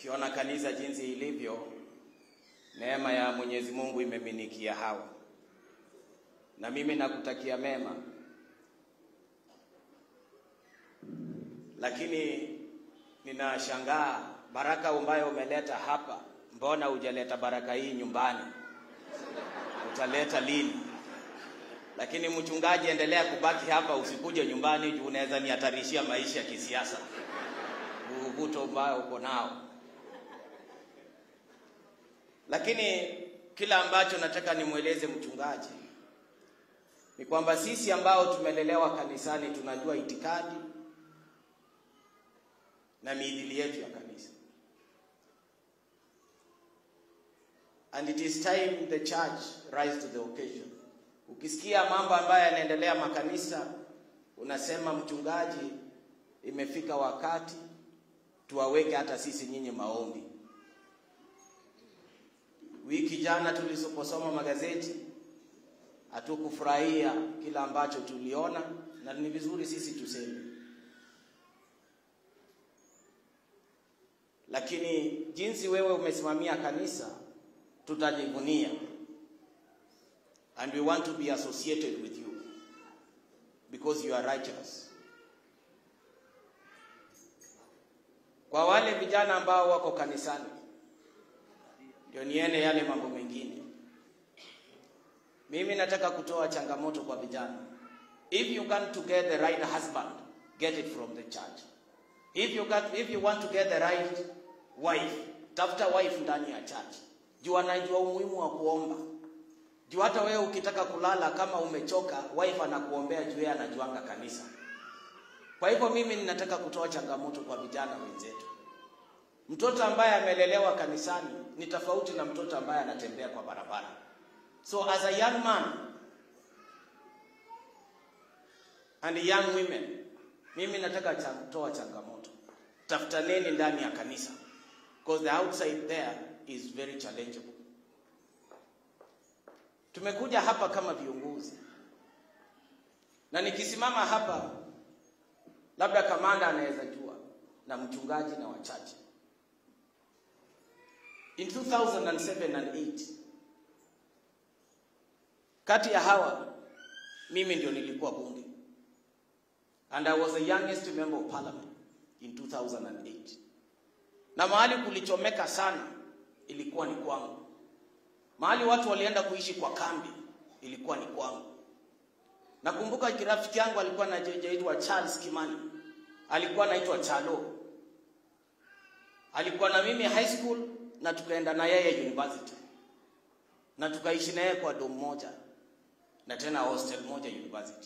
Ukiona kanisa jinsi ilivyo, neema ya Mwenyezi Mungu imeminikia hawa, na mimi nakutakia mema, lakini ninashangaa baraka ambayo umeleta hapa, mbona hujaleta baraka hii nyumbani? Utaleta lini? Lakini mchungaji, endelea kubaki hapa, usikuje nyumbani juu unaweza nihatarishia maisha ya kisiasa, vuguvuto ambayo uko nao. Lakini kila ambacho nataka nimweleze mchungaji ni kwamba sisi ambao tumelelewa kanisani tunajua itikadi na miidili yetu ya kanisa. And it is time the church rise to the occasion. Ukisikia mambo ambayo yanaendelea makanisa, unasema mchungaji, imefika wakati tuwaweke hata sisi nyinyi maombi. Wiki jana tuliposoma magazeti hatukufurahia kila ambacho tuliona, na ni vizuri sisi tuseme, lakini jinsi wewe umesimamia kanisa tutajivunia, and we want to be associated with you because you are righteous. Kwa wale vijana ambao wako kanisani, ndio niende yale mambo mengine. Mimi nataka kutoa changamoto kwa vijana. If you can to get the right husband, get it from the church. If you got, if you want to get the right wife, tafuta wife ndani ya church. Juu anajua umuhimu wa kuomba. Juu hata wewe ukitaka kulala kama umechoka, wife anakuombea juu yeye anajuanga kanisa. Kwa hivyo mimi ninataka kutoa changamoto kwa vijana wenzetu. Mtoto ambaye amelelewa kanisani ni tofauti na mtoto ambaye anatembea kwa barabara. So as a young man and young women, mimi nataka cha kutoa changamoto. Tafutaneni ndani ya kanisa because the outside there is very challengeable. Tumekuja hapa kama viongozi, na nikisimama hapa, labda kamanda anaweza jua na mchungaji na wachache. In 2007 and 8 kati ya hawa mimi ndio nilikuwa bunge and I was the youngest member of parliament in 2008 na mahali kulichomeka sana ilikuwa ni kwangu mahali watu walienda kuishi kwa kambi ilikuwa ni kwangu nakumbuka kirafiki yangu alikuwa anaitwa Charles Kimani alikuwa anaitwa Chalo alikuwa na mimi high school na tukaenda na yeye university na tukaishi naye kwa dom moja na tena hostel moja university.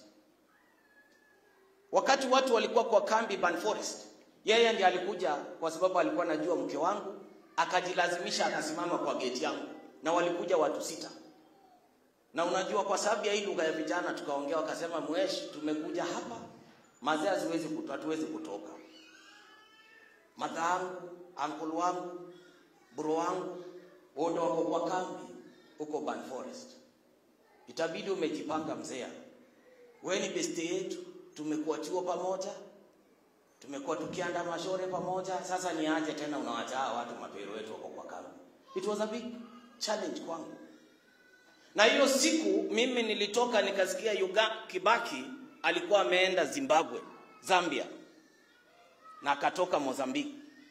Wakati watu walikuwa kwa kambi Ban Forest, yeye ndiye alikuja kwa sababu alikuwa anajua mke wangu, akajilazimisha akasimama kwa geti yangu, na walikuja watu sita. Na unajua kwa sababu ya hii lugha ya vijana tukaongea, wakasema mweshi, tumekuja hapa mazee, haziwezi kutoka, hatuwezi kutoka. Madha yangu, uncle wangu, bro wangu wote wako kwa kambi huko Ban Forest. Itabidi umejipanga mzee. Wewe ni beste yetu, tumekuwa chuo pamoja, tumekuwa tukianda mashore pamoja. Sasa ni aje tena unawacha watu mapero wetu wako kwa kambi? It was a big challenge kwangu. Na hiyo siku mimi nilitoka nikasikia Yuga Kibaki alikuwa ameenda Zimbabwe, Zambia na akatoka Mozambiki.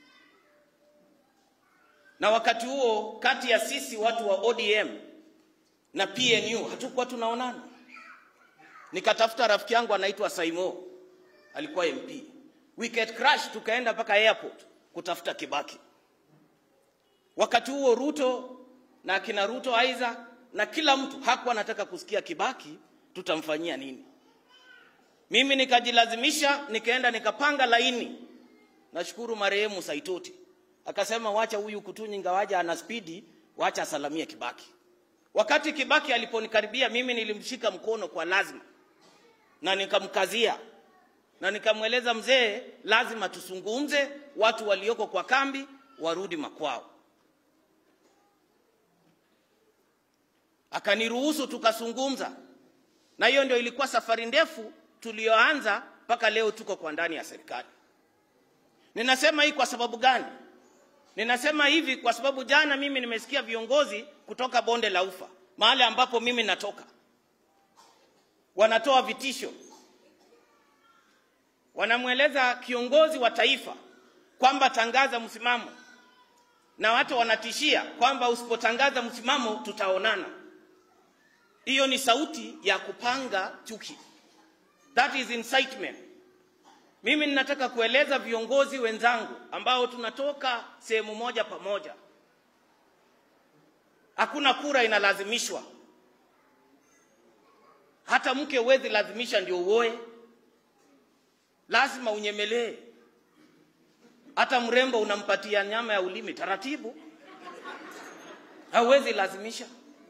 Na wakati huo kati ya sisi watu wa ODM na PNU hatukuwa tunaonana. Nikatafuta rafiki yangu anaitwa Saimo, alikuwa MP. We get crash, tukaenda mpaka airport kutafuta Kibaki. Wakati huo Ruto na akina Ruto Isaac na kila mtu hakuwa anataka kusikia Kibaki tutamfanyia nini. Mimi nikajilazimisha, nikaenda nikapanga laini. Nashukuru marehemu Saitoti akasema, wacha huyu kutunyi ngawaja ana spidi, wacha asalamie Kibaki. Wakati Kibaki aliponikaribia mimi nilimshika mkono kwa lazima na nikamkazia na nikamweleza mzee, lazima tusungumze, watu walioko kwa kambi warudi makwao. Akaniruhusu tukazungumza, na hiyo ndio ilikuwa safari ndefu tuliyoanza mpaka leo tuko kwa ndani ya serikali. Ninasema hii kwa sababu gani? Ninasema hivi kwa sababu jana mimi nimesikia viongozi kutoka bonde la Ufa, mahali ambapo mimi natoka, wanatoa vitisho, wanamweleza kiongozi wa taifa kwamba tangaza msimamo, na watu wanatishia kwamba usipotangaza msimamo tutaonana. Hiyo ni sauti ya kupanga chuki, that is incitement. Mimi ninataka kueleza viongozi wenzangu ambao tunatoka sehemu moja pamoja, hakuna kura inalazimishwa. Hata mke huwezi lazimisha ndio uoe, lazima unyemelee. Hata mrembo unampatia nyama ya ulimi taratibu, hauwezi lazimisha.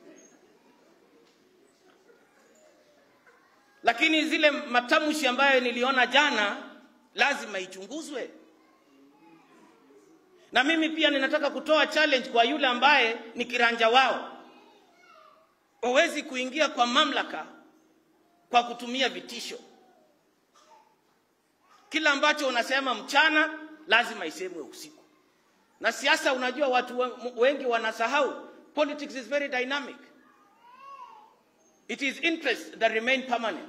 Lakini zile matamshi ambayo niliona jana lazima ichunguzwe. Na mimi pia ninataka kutoa challenge kwa yule ambaye ni kiranja wao. Huwezi kuingia kwa mamlaka kwa kutumia vitisho. Kila ambacho unasema mchana lazima isemwe usiku. Na siasa, unajua watu wengi wanasahau, politics is very dynamic. It is interests that remain permanent.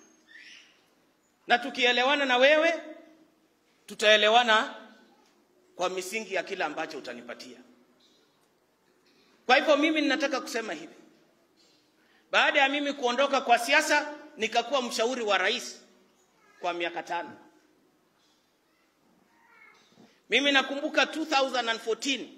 Na tukielewana na wewe, tutaelewana kwa misingi ya kila ambacho utanipatia. Kwa hivyo mimi ninataka kusema hivi, baada ya mimi kuondoka kwa siasa, nikakuwa mshauri wa rais kwa miaka tano. Mimi nakumbuka 2014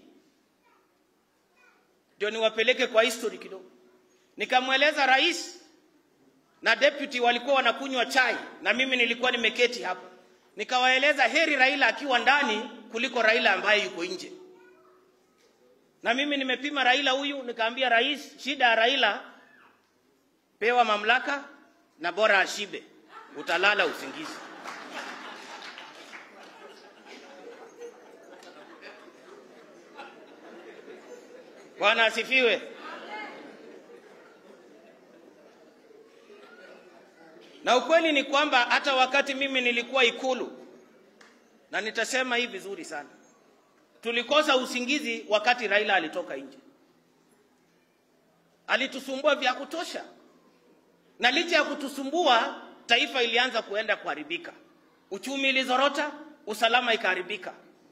ndio niwapeleke kwa history kidogo, nikamweleza rais na deputy walikuwa wanakunywa chai na mimi nilikuwa nimeketi hapo, nikawaeleza heri Raila akiwa ndani kuliko Raila ambaye yuko nje. Na mimi nimepima Raila huyu, nikaambia rais, shida ya Raila, pewa mamlaka na bora ashibe, utalala usingizi. Bwana asifiwe. Na ukweli ni kwamba hata wakati mimi nilikuwa Ikulu, na nitasema hii vizuri sana, tulikosa usingizi wakati Raila alitoka nje. Alitusumbua vya kutosha, na licha ya kutusumbua, taifa ilianza kuenda kuharibika, uchumi ilizorota, usalama ikaharibika.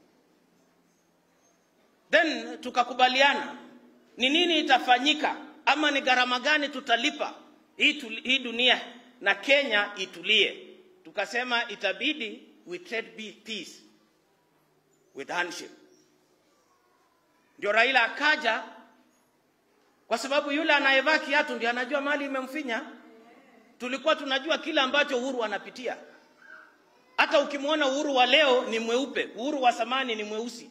Then tukakubaliana ni nini itafanyika ama ni gharama gani tutalipa hii, tuli, hii dunia na Kenya itulie. Tukasema itabidi we trade peace with handshake. Ndio Raila akaja, kwa sababu yule anayevaa kiatu ndio anajua mali imemfinya. Tulikuwa tunajua kila ambacho Uhuru anapitia. Hata ukimwona Uhuru wa leo ni mweupe, Uhuru wa zamani ni mweusi.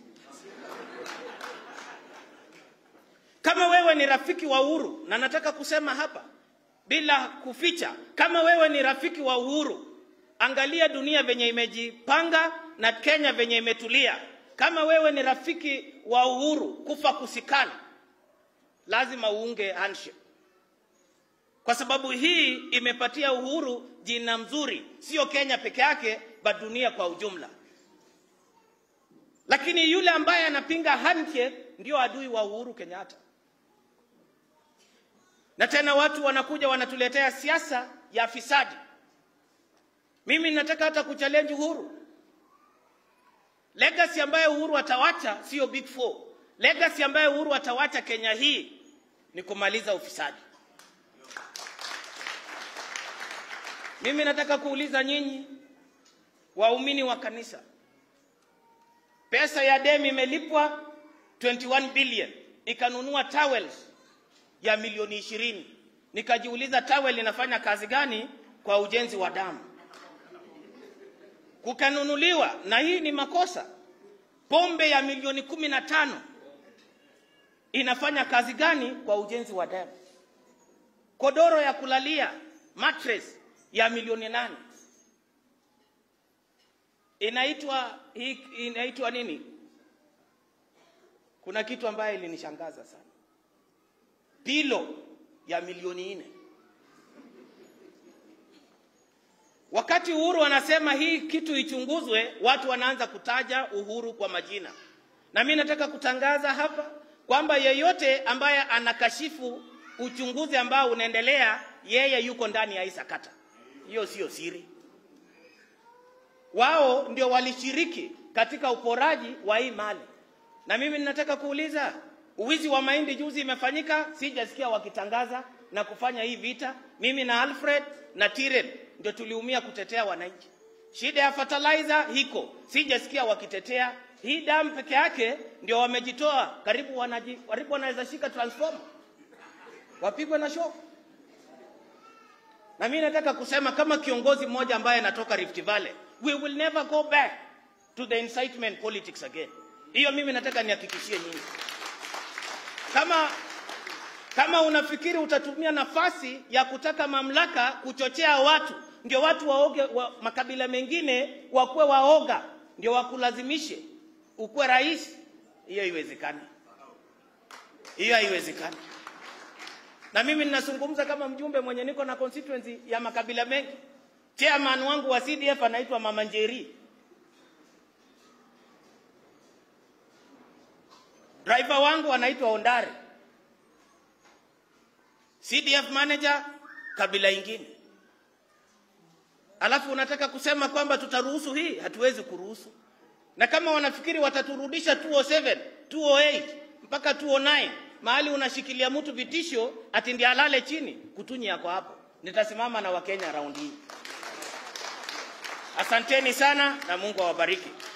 Kama wewe ni rafiki wa Uhuru, na nataka kusema hapa bila kuficha, kama wewe ni rafiki wa Uhuru, angalia dunia venye imejipanga na Kenya venye imetulia. Kama wewe ni rafiki wa Uhuru, kufa kusikana, lazima uunge handshake, kwa sababu hii imepatia Uhuru jina mzuri, sio Kenya peke yake, but dunia kwa ujumla. Lakini yule ambaye anapinga handshake ndio adui wa Uhuru Kenyatta na tena watu wanakuja wanatuletea siasa ya fisadi. Mimi nataka hata kuchallenge Uhuru. Legacy ambayo Uhuru atawacha sio big four. Legacy ambayo Uhuru atawacha Kenya hii ni kumaliza ufisadi. Mimi nataka kuuliza nyinyi waumini wa kanisa, pesa ya demi imelipwa 21 billion ikanunua towels ya milioni ishirini. Nikajiuliza tawel inafanya kazi gani kwa ujenzi wa damu? Kukanunuliwa, na hii ni makosa, pombe ya milioni kumi na tano inafanya kazi gani kwa ujenzi wa damu? Kodoro ya kulalia mattress ya milioni nane inaitwa hii inaitwa nini? Kuna kitu ambaye ilinishangaza sana pilo ya milioni nne. Wakati Uhuru anasema hii kitu ichunguzwe, watu wanaanza kutaja Uhuru kwa majina, Na mimi nataka kutangaza hapa kwamba yeyote ambaye anakashifu uchunguzi ambao unaendelea, yeye yuko ndani ya hii sakata. Hiyo sio siri. Wao ndio walishiriki katika uporaji wa hii mali, na mimi ninataka kuuliza, uwizi wa mahindi juzi imefanyika, sijasikia wakitangaza na kufanya hii vita. Mimi na Alfred na Tiren ndio tuliumia kutetea wananchi. Shida ya fertilizer hiko, sijasikia wakitetea. Hii damu peke yake ndio wamejitoa, karibu wanaji, karibu wanaweza shika transformer wapigwe na shock. Na mimi nataka kusema kama kiongozi mmoja ambaye anatoka Rift Valley, we will never go back to the incitement politics again. Hiyo mimi nataka nihakikishie nyinyi. Kama kama unafikiri utatumia nafasi ya kutaka mamlaka kuchochea watu ndio watu waoge wa, makabila mengine wakuwe waoga ndio wakulazimishe ukuwe rais, hiyo haiwezekani, hiyo haiwezekani. Na mimi ninazungumza kama mjumbe mwenye niko na constituency ya makabila mengi. Chairman wangu wa CDF anaitwa Mama Njeri, driver wangu anaitwa Ondare, CDF manager kabila ingine. Alafu unataka kusema kwamba tutaruhusu hii? Hatuwezi kuruhusu. Na kama wanafikiri wataturudisha 207, 208 mpaka 209 mahali unashikilia mtu vitisho ati ndiye alale chini, kutunyi yako hapo. Nitasimama na Wakenya raundi hii. Asanteni sana na Mungu awabariki.